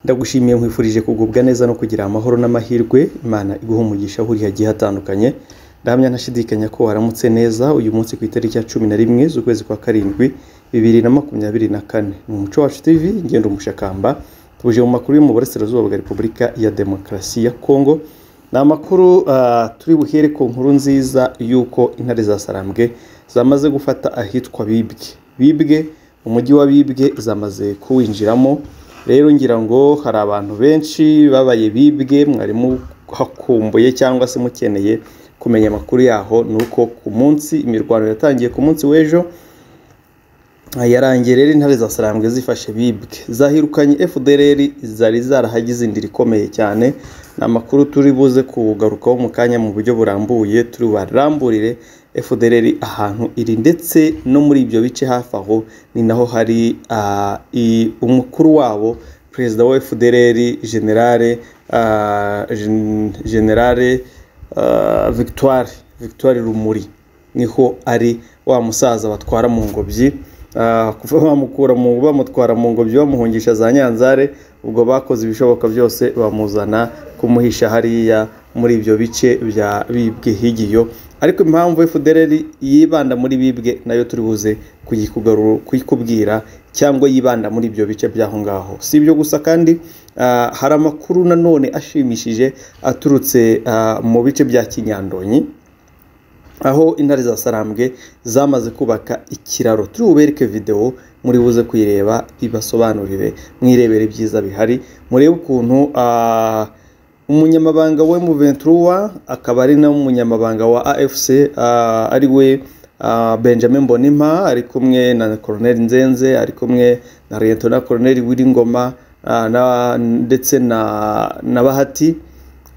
ndagushimiye nkwifurije kugubwa neza no kugira amahoro n'amahirwe imana iguha umugisha aho uri hagiye hatandukanye ndahamya ntashidikanya ko waramutse neza uyu munsi ku itariki ya cumi na rimwe z'ukwezi kwa karindwi bibiri na makumyabiri na kane ni umuco wacu tv ngendo umushakamba tuje mu makuru yo mu burasirazuba bwa repubulika ya demokarasi ya kongo ni amakuru ah, turi buhere ku nkuru nziza y'uko intare za sarambwe zamaze gufata ahitwa bibwe bibwe umujyi wa bibwe zamaze kuwinjiramo rero ngira ngo hari abantu benshi babaye bibwe mwarimo hakumbuye cyangwa se mukeneye kumenya amakuru yaho ni uko ku munsi imirwano yatangiye ku munsi w'ejo yarangiye rero intare za sarambwe zifashe bibwe zahirukanye fdr zari zarahagize indiri ikomeye cyane ni amakuru turi buze kugarukaho mu kanya mu buryo burambuye turi baramburire fdr ahantu iri ndetse no muri ibyo bice hafi aho ni naho hari ah, i- umukuru wabo perezida wa fdr generale ah, gen- generale ah, victoire victoire rumuri niho ari wa musaza batwara mu ngobyi ah, kuva bamukura mu bamutwara mu ngobyi bamuhungisha za nyanzare ubwo bakoze ibishoboka byose bamuzana kumuhisha hariya muri ibyo bice bya bibwe higiyo ariko impamvu FDLR yibanda muri bibwe nayo turi buze kuyikugarura kuyikubwira cyangwa yibanda muri ibyo bice by'aho ngaho si ibyo gusa kandi ah, hari amakuru nanone ashimishije aturutse ah, mu bice bya kinyandonyi aho intare za sarambwe zamaze kubaka ikiraro turi bubereke videwo muri buze kuyireba ibasobanurire mwirebere ibyiza bihari murebe ukuntu ah, umunyamabanga wa Ventura akaba ari n'umunyamabanga wa afc ah, ari we ah, benjamin mbonimpa ari kumwe na colonel nzenze ari kumwe na liyetona colonel wiringoma ah, na- ndetse na, na bahati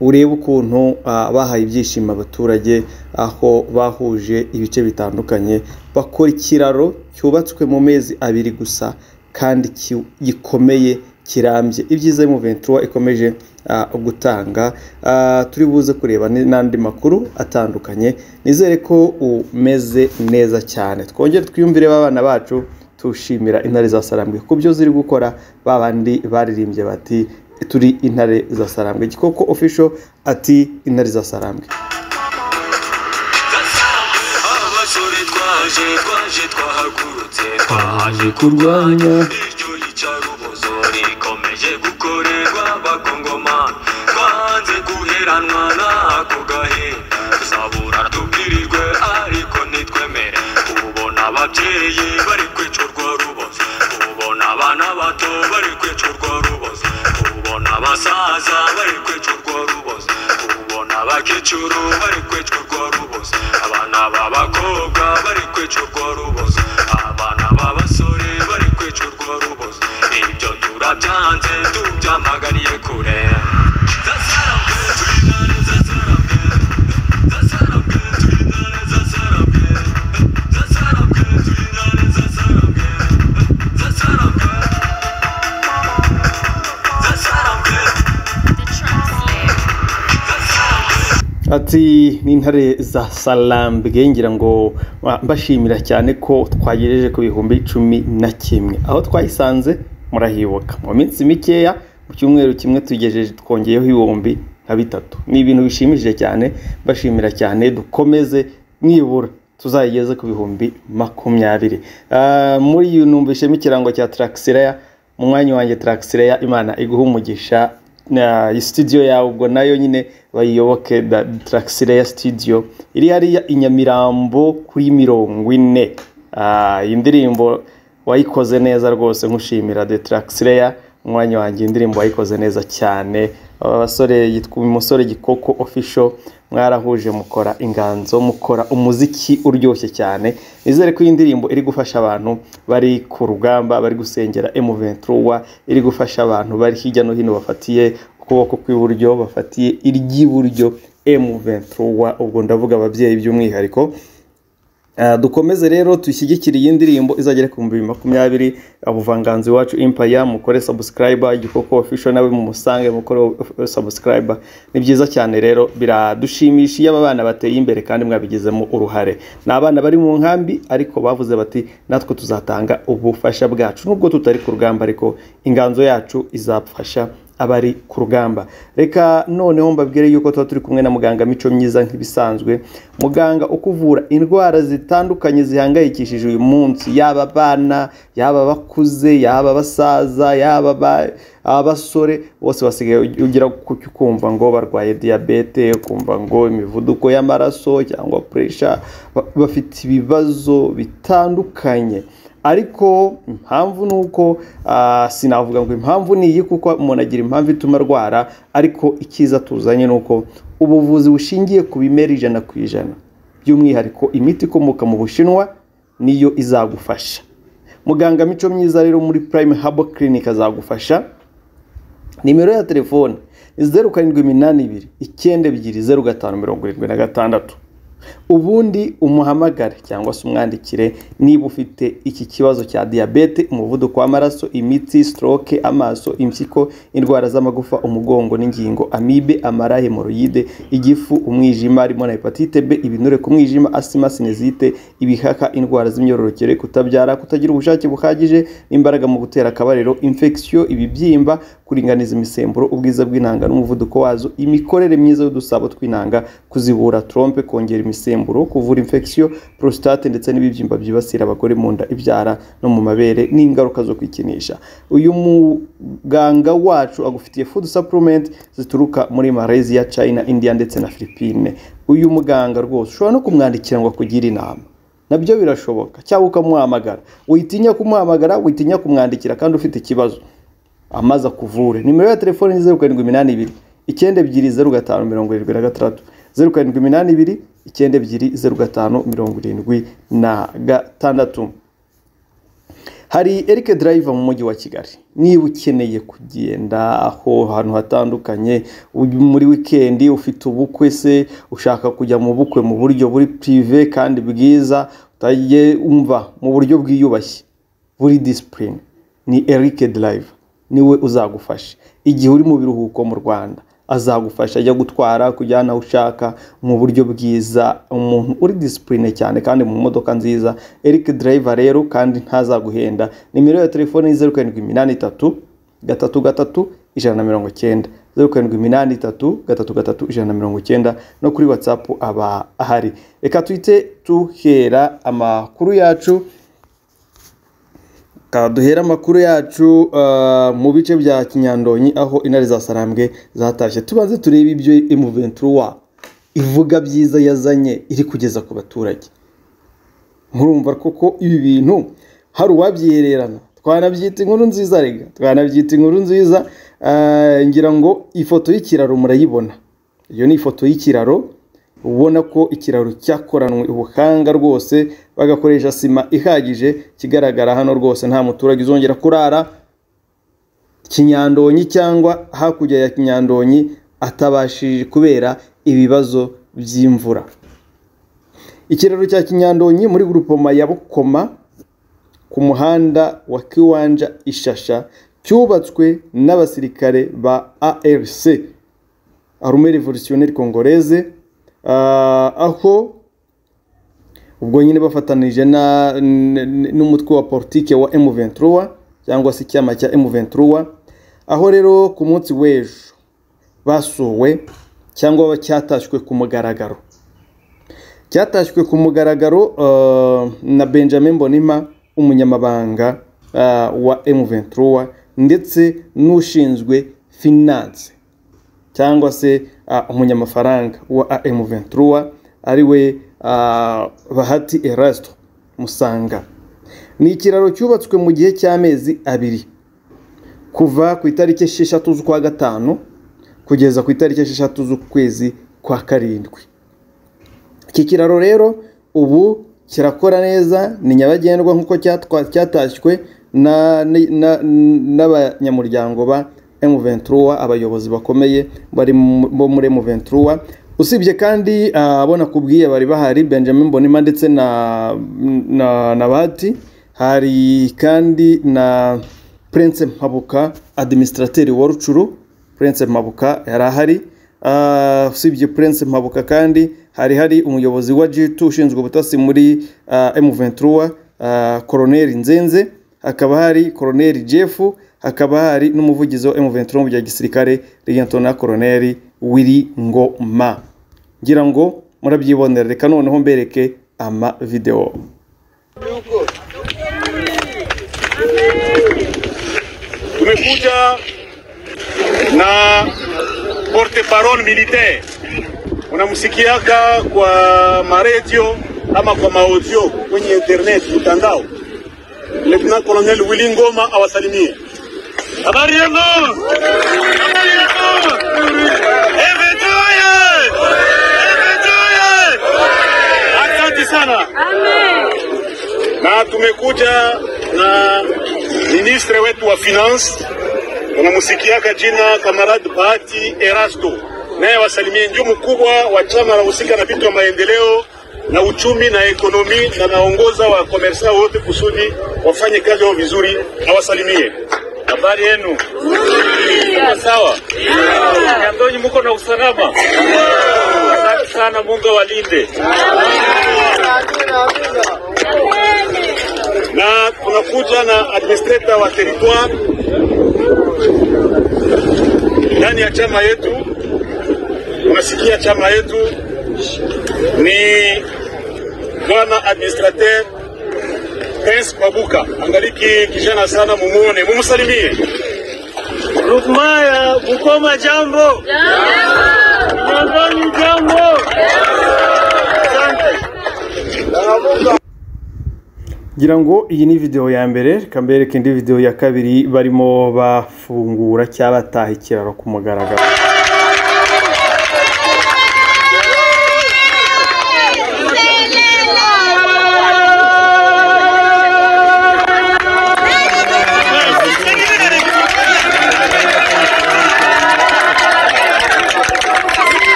urebe ukuntu ah, bahaye ibyishimo abaturage aho bahuje ibice bitandukanye bakora ikiraro cyubatswe mu mezi abiri gusa kandi ki- gikomeye kirambye ibyiza y'umuventura ikomeje ah, gutanga Ah, turi buze kureba ni- n'andi makuru atandukanye nizere ko umeze neza cyane twongere twiyumvire abana bacu tushimira intare za sarambwe ku byo ziri gukora ba bandi baririmbye bati turi intare za sarambwe gikoko official ati intare za sarambwe abasore twaje twaje twahagurutse twaje kurwanya iryo yicarubozo rikomeje gukorerwa abakongomani twanze guheranwa n'ako gahinda tuzabura tubwirirwe ariko ntitwemere ubona ababyeyi bari kwica urwo rubozo ubona abana bato bari kwica urwo rubozo ubona abasaza bari kwica urwo rubozo ubona abakecuru bari kwica urwo rubozo abana b'abakobwa bari kwica urwo rubozo abana b'abasore bari kwica urwo rubozo ibyo turabyanze tubyamaganiye kure Zasarabwe, turi intare zasarabwe. Zasarabwe, turi intare zasarabwe. Zasarabwe, turi intare zasarabwe. Zasarabwe. Zasarabwe. Zasarabwe. Ati ni intare za salambwe ngira ngo ah, mbashimira cyane ko twagejeje ku bihumbi cumi na kimwe aho twayisanze murahibuka mu minsi mikeya mu cyumweru kimwe tugejeje twongeyeho ibihumbi nka bitatu ni ibintu bishimishije cyane mbashimira cyane dukomeze nibura tuzayigeze ku bihumbi makumyabiri Ah, muri iyi numvishemo ikirango cya tarakisireya mu mwanya wanjye tarakisireya imana iguha umugisha na iyi studio yawe ubwo nayo nyine bayiyoboke da Traxileya studio iri hariya i Nyamirambo kuri mirongo ine Ah, iyi ndirimbo wayikoze neza rwose nkushimira de Traxileya umwanya wanjye indirimbo wayikoze neza cyane aba basore yitwa umusore gikoko official mwarahuje mukora inganzo mukora umuziki uryoshye cyane nizere ko iyi ndirimbo iri gufasha abantu bari ku rugamba bari gusengera M23 iri gufasha abantu bari hirya no hino bafatiye ukuboko kw'iburyo bafatiye iry'iburyo M23 ubwo ndavuga ababyeyi by'umwihariko Ah, dukomeze rero dushyigikire iyi ndirimbo izagera ku bihumbi bibiri makumyabiri ubuvanganzo iwacu impaya mukore sabusikarayiba igikoko ofisho nawe mumusange mukore sabusikarayiba ni byiza cyane rero biradushimisha iyo aba bana bateye imbere kandi mwabigizemo uruhare ni abana bari mu nkambi ariko bavuze bati natwe tuzatanga ubufasha bwacu nubwo tutari ku rugamba ariko inganzo yacu izafasha abari ku rugamba reka noneho mbabwire yuko tuba turi kumwe na muganga mico myiza nk'ibisanzwe muganga ukuvura indwara zitandukanye zihangayikishije uyu munsi yaba abana yaba abakuze yaba abasaza yaba aba- abasore bose basigaye ugira kucyo kumva ngo barwaye diyabete kumva ngo imivuduko y'amaraso cyangwa puresha ba- bafite ibibazo bitandukanye ariko impamvu ni uko ah, sinavuga ngo impamvu ni iyi kuko umuntu agira impamvu ituma arwara ariko icyiza tuzanye ni uko ubuvuzi bushingiye ku bimera ijana ku ijana by'umwihariko imiti ikomoka mu bushinwa niyo izagufasha muganga mico myiza rero muri prime habo clinic azagufasha nimero ya telefone ni zeru karindwi iminani ibiri icyenda ebyiri zeru gatanu mirongo irindwi na gatandatu ubundi umuhamagare cyangwa se umwandikire niba ufite iki kibazo cya diyabete umuvuduko w'amaraso imitsi stroke amaso impyiko indwara z'amagufa umugongo n'ingingo amibe amara hemoroyide igifu umwijima harimo na hepatite b ibinure ku mwijima asima sinezite ibihaka indwara z'imyororokere kutabyara kutagira ubushake buhagije n'imbaraga mu gutera akabariro infection ibibyimba kuringaniza imisemburo ubwiza bw'intanga n'umuvuduko wazo imikorere myiza y'udusabo tw'intanga kuzibura trompe kongera imisemburo kuvura infection prostate ndetse n'ibibyimba byibasira abagore mu nda ibyara no mu mabere n'ingaruka zo kwikinisha uyu muganga wacu agufitiye food supplement zituruka muri Malaysia China India ndetse na Philippine uyu muganga rwose ushobora no kumwandikira ngo akugire inama nabyo birashoboka cyangwa ukamuhamagara witinya kumuhamagara witinya kumwandikira kandi ufite ikibazo amaze akuvure nimero ya telefoni ni zeru karindwi iminani ibiri icyenda ebyiri zeru gatanu mirongo irindwi na gatandatu zeru karindwi iminani ibiri icyenda ebyiri zeru gatanu mirongo irindwi na gatandatu hari Eric Driver mu mujyi wa Kigali niba ukeneye kugenda aho hantu hatandukanye uyu muri weekend ufite ubukwe se ushaka kujya mu bukwe mu buryo buri prive kandi bwiza utagiye umva mu buryo bwiyubashye buri discipline ni Eric Driver niwe uzagufasha igihe uri mu biruhuko mu Rwanda azagufasha ajya gutwara kujyana aho ushaka mu buryo bwiza umuntu uri disipurine cyane kandi mu modoka nziza Eric Driver rero kandi ntazaguhenda nimero ya telefone ni zeru karindwi iminani itatu gatatu gatatu ijana na mirongo cyenda zeru karindwi iminani itatu gatatu gatatu ijana na mirongo cyenda no kuri watsapu aba ahari reka tuhite tuhera amakuru yacu Ka duhera amakuru yacu ah, mu bice bya kinyandonyi aho intare za sarambwe zatashye tubanze turebe ibyo imuventura ivuga byiza yazanye iri kugeza ku baturage murumva koko ibi bintu hari uwabyihererana twanabyita inkuru nziza rega twanabyita inkuru nziza Ah, ngira ngo ifoto y'ikiraro murayibona iyo ni ifoto y'ikiraro ubona ko ikiraro cyakoranwe ubuhanga rwose bagakoresha sima ihagije kigaragara hano rwose nta muturage uzongera kurara kinyandonyi cyangwa hakurya ya kinyandonyi atabashije kubera ibibazo by'imvura ikiraro cya kinyandonyi muri gurupoma ya bukoma ku muhanda wa kiwanja ishasha cyubatswe n'abasirikare ba arc arume revolutionnaire congolaise ah, aho ubwo nyine bafatanije na- n- n- n'umutwe wa politike wa M23 cyangwa se icyama cya M23 aho rero ku munsi w'ejo basuwe cyangwa cyatashywe ku mugaragaro cyatashywe ku mugaragaro eh, na benjamin bonima umunyamabanga eh, wa m23 ndetse n'ushinzwe finance cyangwa se ah, umunyamafaranga wa am23 ariwe ah, bahati erasto musanga ni ikiraro cyubatswe mu gihe cy'amezi abiri kuva ku itariki esheshatu z'ukwa gatanu kugeza ku itariki esheshatu z'ukwezi kwa karindwi iki kiraro rero ubu kirakora neza ni nyabagendwa nk'uko cyatwa- cyatashywe na- ni- na- n'abanyamuryango ba M23 abayobozi bakomeye bari mu- bo muri M23 usibye kandi abo nakubwiye bari bahari benjamin bonima ndetse na na na bati hari kandi na prince mpabuka administrateri wa rucuru prince mpabuka yari ahari Ah, usibye prince mpabuka kandi hari hari umuyobozi wa g2 ushinzwe ubutasi muri ah, m23 ah, koroneri nzenze hakaba hari koroneri jeff hakaba hari n'umuvugizi wa m23 mu bya gisirikare rigentona koroneri wiri ngoma ngira ngo murabyibonera reka noneho mbereke ama video tumekuja na porte parole militaire, unamsikiaka kwa maredio ama kwa maaudio kwenye internet mtandao. Lieutenant Colonel Willy Ngoma awasalimie. Habari yenu? Habari yenu? Evetoye! Evetoye! Asante sana na tumekuja na ministre wetu wa finance unamusikiaka jina kamarad bahati erasto naye wasalimie ndio mkubwa wa chama la husika na vitu ya maendeleo na uchumi na ekonomi na naongoza wa komersa wote kusudi wafanye kazi yao vizuri awasalimie habari yenu Mko sawa nyandonyi mko na usalama asante sana mungu awalinde na tunakuja na administrator wa territoire ndani ya chama yetu. Unasikia chama yetu ni bwana administrateur Prince Babuka, angaliki kijana sana, mumuone, mumsalimie. Rukmaya Bukoma, jambo. Nyandoni, jambo. Asante. ngira ngo iyi ni video ya mbere reka mbereke indi video ya kabiri barimo bafungura cyangwa bataha ikiraro ku mugaragaro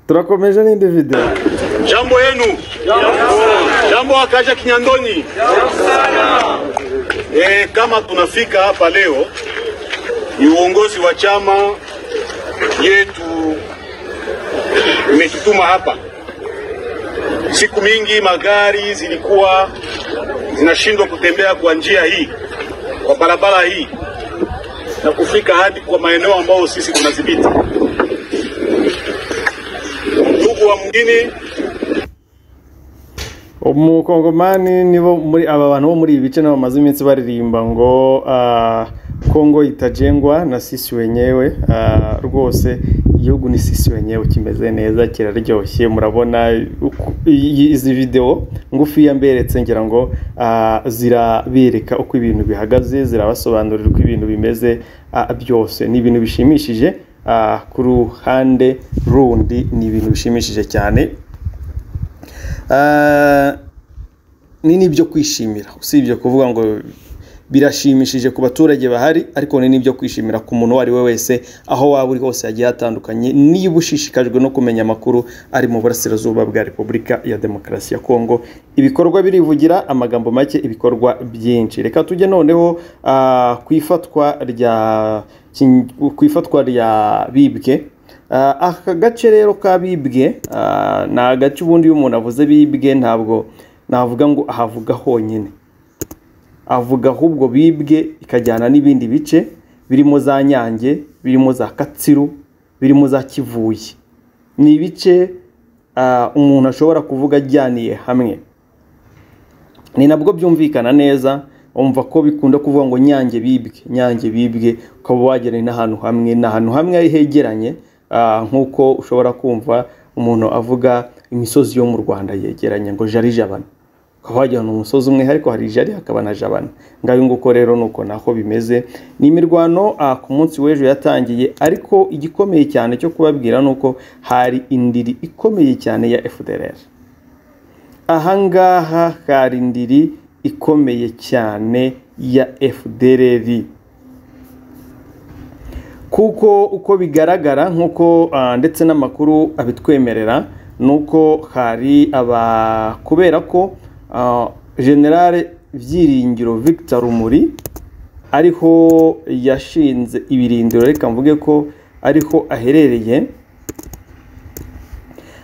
turakomeje n'indi video Jambo yenu. Jambo akaja Kinyandoni. E, kama tunafika hapa leo ni uongozi wa chama yetu imetutuma hapa. Siku mingi magari zilikuwa zinashindwa kutembea kwa njia hii, kwa barabara hii na kufika hadi kwa maeneo ambayo sisi tunadhibiti. Ndugu wa mgini, umukongomani nibo muri aba bantu bo muri ibi bice nabo bamaze iminsi baririmba ngo ah, kongo itajengwa na sisi wenyewe Ah, rwose igihugu ni sisi wenyewe kimeze neza kiraryoshye murabona uku- iyi- izi video ngufi yamberetse ngira ngo ah, zirabereka uko ibintu bihagaze zirabasobanurira uko ibintu bimeze ah, byose ni ibintu bishimishije Ah, ku ruhande rundi ni ibintu bishimishije cyane Ah, ni n'ibyo kwishimira usibye kuvuga ngo birashimishije ku baturage bahari ariko ni n'ibyo kwishimira ku muntu uwo ari we wese aho waba uri hose hagiye hatandukanye niba ushishikajwe no kumenya amakuru ari mu burasirazuba bwa repubulika ya demokarasi ya kongo ibikorwa birivugira amagambo make ibikorwa byinshi reka tujye noneho ah, ku ifatwa rya kin- ku ifatwa rya bibwe Ah, aka gace rero ka bibwe ah, ni agace ubundi iyo umuntu avuze bibwe ntabwo navuga ngo ahavuga honyine avuga ahubwo bibwe ikajyana n'ibindi bice birimo za nyange birimo za katsiru birimo za kivuye ni ibice ah, umuntu ashobora kuvuga ajyaniye hamwe ni nabwo byumvikana neza wumva ko bikunda kuvuga ngo nyange bibwe nyange bibwe ukaba wagera n'ahantu hamwe ni ahantu hamwe hegeranye ah, nk'uko ushobora kumva umuntu avuga imisozi yo mu rwanda yegeranye ngo jari jabana ukaba wagira ngo ni umusozi umwe ariko hari jari hakaba na jabana ngayo nguko rero ni uko nako bimeze ni imirwano ah, ku munsi w'ejo yatangiye ariko igikomeye cyane cyo kubabwira ni uko hari indiri ikomeye cyane ya fdrr ahangaha hari indiri ikomeye cyane ya FDLR kuko uko bigaragara nk'uko ah, ndetse n'amakuru abitwemerera ni uko hari aba kubera ko ah, generale byiringiro victor rumuri ariho yashinze ibirindiro reka mvuge ko ariho aherereye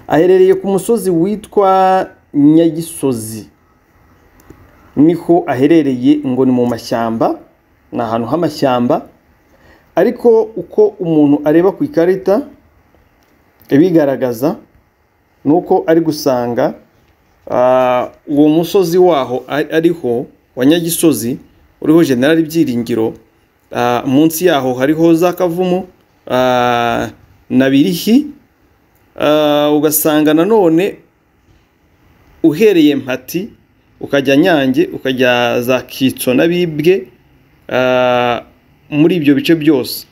aherereye ku musozi witwa nyagisozi niho aherereye ngo ni mu mashyamba ni ahantu h'amashyamba ariko uko umuntu areba ku ikarita ibigaragaza ni uko ari gusanga ah, uwo musozi waho a- ariho wa nyagisozi uriho generali byiringiro ah, munsi yaho hariho za kavumu ah, na birihi Ah, ugasanga nanone uhereye mpati ukajya nyange ukajya za kitso n'abibwe ah, muri ibyo bice byose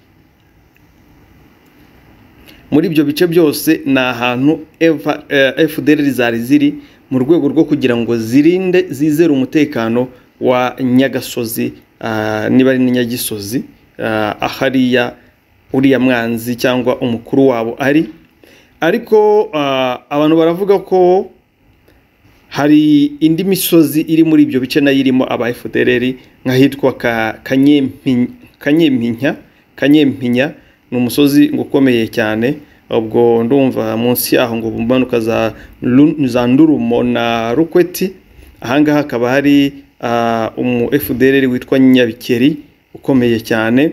muri ibyo bice byose ni ahantu Eva- eh, fdr zari ziri mu rwego rwo kugira ngo zirinde zizere umutekano wa nyagasozi ah, niba ari n'inyagisozi ah, ahariya uriya mwanzi cyangwa umukuru wabo ari ariko ah, abantu baravuga ko hari indi misozi iri muri ibyo bice nayo irimo aba FDLR nk'ahitwa ka- Kanyempi- kanyempinya kanyempinya ni umusozi ngo ukomeye cyane ubwo ndumva munsi yaho ngo mu mpanuka za Lu- za ndurumo na rukweti ahangaha hakaba hari ah, umu FDLR witwa nyabikeri ukomeye cyane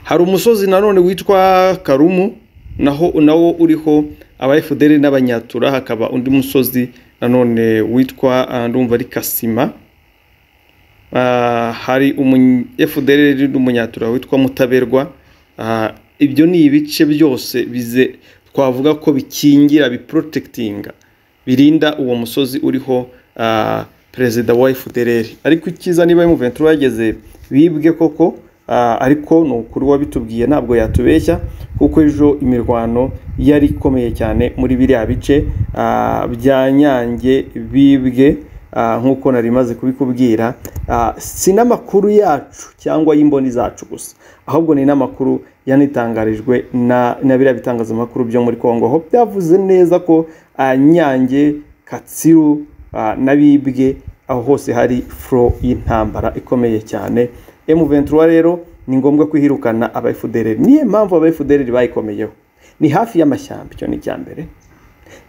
hari umusozi nanone witwa karumu naho nawo uriho aba fdr n'abanyatura hakaba undi musozi nanone witwa ah, ndumva ari kasima Ah, hari umu fdr n'umunyatura witwa mutaberwa Ah, ibyo ni ibice byose bize twavuga ko bikingira biprotectinga birinda uwo musozi uriho ah, perezida wa fdr ariko icyiza niba M23 yageze bibwe koko Ah, ariko ni ukuri wabitubwiye ntabwo yatubeshya kuko ejo imirwano yari ikomeye cyane muri biriya bice ah, bya nyange bibwe ah, nk'uko nari maze kubikubwira Ah, si n'amakuru yacu cyangwa y'imboni zacu gusa ahubwo ni n'amakuru yanitangarijwe na na biriya bitangazamakuru byo muri kongo aho byavuze neza ko ah, nyange katsiru ah, na bibwe aho hose hari furo y'intambara ikomeye cyane M23 rero ni ngombwa kwihirukana aba FDLR niyo mpamvu aba FDLR bayikomeyeho ni hafi y'amashyamba icyo ni icya mbere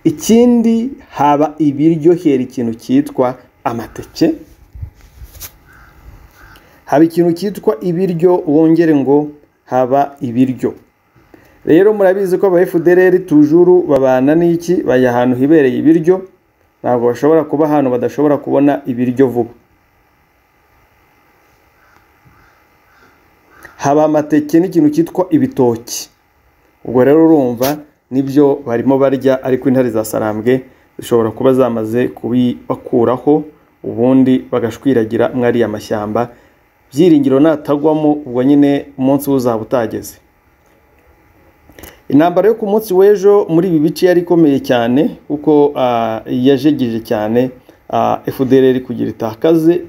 ikindi haba ibiryohera ikintu cyitwa amateke haba ikintu cyitwa ibiryo wongere ngo haba ibiryo rero murabizi ko aba FDLR tujuru babana n'iki bajya ahantu hibereye ibiryo ntabwo bashobora kuba ahantu badashobora kubona ibiryo vuba haba amateke n'ikintu cyitwa ibitoki ubwo rero urumva nibyo barimo barya ariko intare za sarambwe zishobora kuba zamaze kubibakuraho ubundi bagashwiragira mwariya mashyamba byiringiro natagwamo ubwo nyine umunsi we uzaba utageze intambara yo ku munsi w'ejo muri ibi bice yari ikomeye cyane kuko ah, yajegeje cyane ah, FDLR kugira itakaze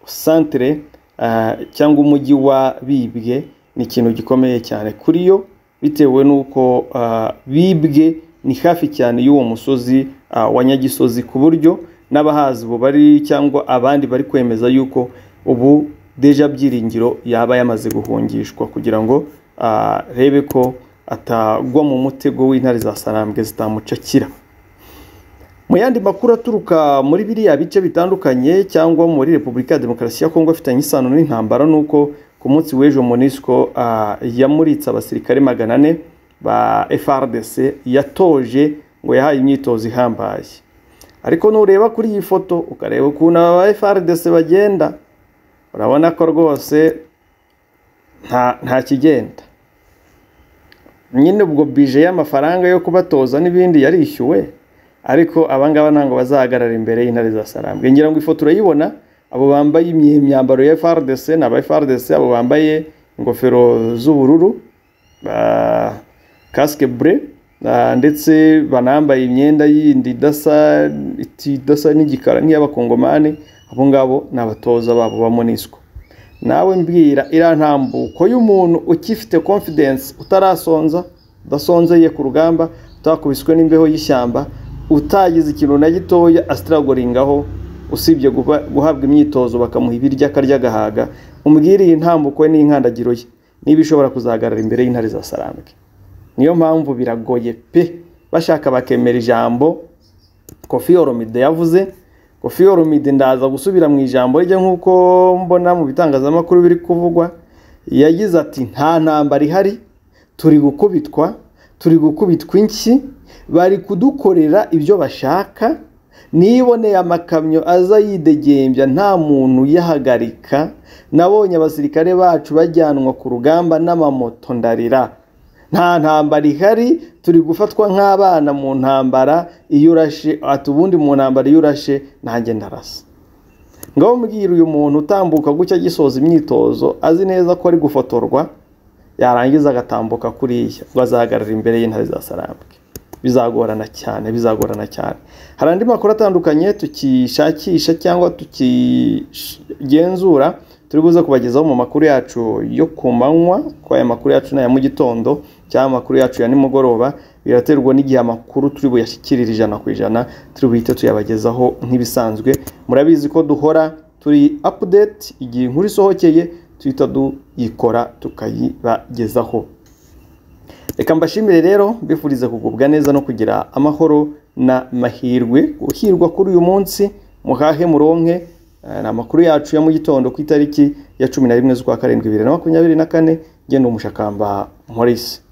santere ah, cyangwa umujyi wa Bibwe ni ikintu gikomeye cyane kuri yo bitewe n'uko ah, Bibwe ni hafi cyane y'uwo musozi ah, wa Nyagisozi ku buryo n'abahazi ubu bari cyangwa abandi bari kwemeza yuko ubu deja byiringiro yaba yamaze guhungishwa kugira ngo ah, rebe ko atagwa mu mutego w'intare za sarambwe zitamucakira mu yandi makuru aturuka muri biriya bice bitandukanye cyangwa muri repubulika ya demokarasi ya kongo afitanye isano n'intambara ni uko ku munsi w'ejo monisco ah, yamuritse abasirikare magana ane ba frdc yatoje ngo yahaye imyitozo ihambaye ariko nureba kuri iyi foto ukareba ukuntu aba frdc bagenda urabona ko rwose nta- nta kigenda nyine ubwo bije y'amafaranga yo kubatoza n'ibindi yarishyuwe ariko abangaba ntabwo bazahagarara imbere y'intare za sarambwe ngira ngo ifoto urayibona abo bambaye imye- imyambaro ya FRDC ni aba FRDC abo bambaye ingofero z'ubururu ba- casque bleu ah, ndetse banambaye imyenda yindi idasa iti- idasa n'igikara nk'iy'abakongomani abo ngabo ni abatoza babo ba MONUSCO nawe mbwira iriya ntambuko y'umuntu ukifite confidence utarasonza udasonzeye ku rugamba utakubiswe n'imbeho y'ishyamba utagize ikintu na gitoya asitaragoringaho usibye guba- guhabwa imyitozo bakamuha ibiryo akarya agahaga umbwire iyi ntambuko ye n'inkandagiro ye niba ishobora kuzahagarara imbere y'intare za sarambwe niyo mpamvu biragoye pe bashaka bakemera ijambo kofi oromide yavuze kofi oromide ndaza gusubira mu ijambo rye nk'uko mbona mu bitangazamakuru biri kuvugwa yagize ati nta ntambara ihari turi gukubitwa turi gukubitwa inshyi bari kudukorera ibyo bashaka niboneye amakamyo aza yidegembya nta muntu uyahagarika nabonye abasirikare bacu bajyanwa ku rugamba n'amamoto ndarira nta ntambara ihari turi gufatwa nk'abana mu ntambara iyo urashe ati ubundi mu ntambara iyo urashe nanjye ndarasa ngaho mbwira uyu muntu utambuka gutya agisoza imyitozo azi neza ko ari gufotorwa yarangiza agatambuka kuriya ngo azahagarara imbere y'intare za sarambwe bizagorana cyane bizagorana cyane hari andi makuru atandukanye tukishakisha cyangwa tukigenzura turi buze kubagezaho mu makuru yacu yo ku manywa ko aya makuru yacu ni aya mu gitondo cyangwa amakuru yacu ya nimugoroba biraterwa n'igihe amakuru turi buyashyikirire ijana ku ijana turi buhite tuyabagezaho nk'ibisanzwe murabizi ko duhora turi apudeti igihe inkuru isohokeye duhita tuyikora tukayibagezaho reka mbashimire rero mbifurize kugubwa neza no kugira amahoro n'amahirwe guhirwa kuri uyu munsi muhahe muronke eh, ni amakuru yacu ya mu gitondo ku itariki ya cumi na rimwe z'ukwa karindwi bibiri na makumyabiri na kane ngenda umushakamba Maurice